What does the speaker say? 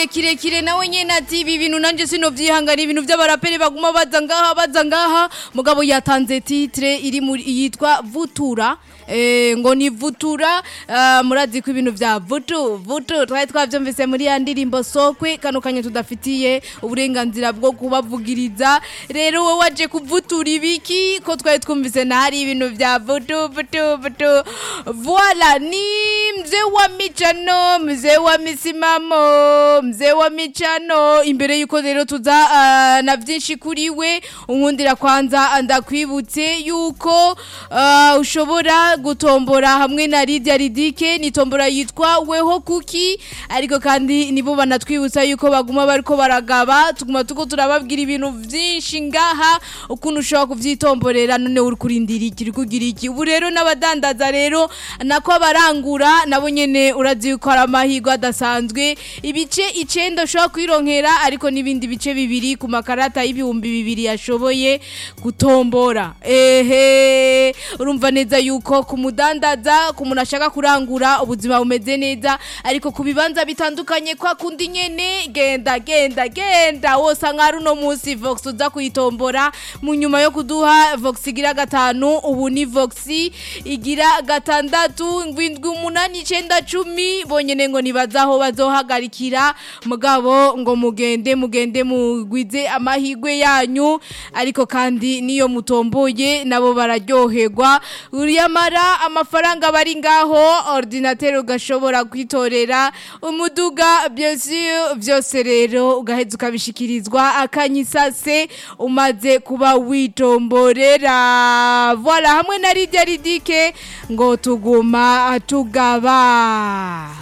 igihe kirekire nawe nyene ati ibi bintu nanje sinovyihangana ibintu vy'abaraperi baguma baza ngaha baza ngaha mugabo yatanze titre iri muri yitwa vutura Eh, ngo ni vutura uh, murazi ko ibintu vya vutu vutu twari twavyumvise muri ya ndirimbo sokwe kano kanya tudafitiye uburenganzira bwo kubavugiriza rero wowe waje kuvutura ibiki ko twari twumvise nahari ibintu vya vutu vutu vutu voila ni mzee wa michano mzee wa misimamo mzee wa michano imbere yuko rero tuza uh, na vyinshi kuri we unkundira kwanza ndakwibutse yuko uh, ushobora gutombora hamwe na Lydia Ridike ni tombora yitwa weho kuki ariko kandi nibo banatwibutsa yuko baguma bariko baragaba tuguma tuko turababwira ibintu vyinshi ngaha ukuntu ushobora kuvyitomborera none uri kurindira iki uri kugira iki ubu rero n'abadandaza rero nako abarangura nabo nyene urazi yuko ari amahirwe adasanzwe ibice icenda ushobora kwironkera ariko n'ibindi bice bibiri ku makarata y'ibihumbi bibiri yashoboye gutombora ehe urumva neza yuko ku mudandaza ku muntu ashaka kurangura ubuzima bumeze neza ariko ku bibanza bitandukanye kwa kundi nyene genda genda genda wose nk'ari uno munsi vox uza kuyitombora mu nyuma yo kuduha vox igira gatanu ubu ni vox igira gatandatu ngwindwi umunani icenda cumi bonyene ngo nibaza aho bazohagarikira mugabo ngo mugende mugende mugwize amahigwe yanyu ariko kandi niyo mutomboye nabo bararyoherwa uriyamara amafaranga bari ngaho ordinateur ugashobora kwitorera umuduga bien sûr byose rero ugaheza ukabishikirizwa akanyisase umaze kuba witomborera voilà hamwe na Lydia Ridike ngo tuguma tugaba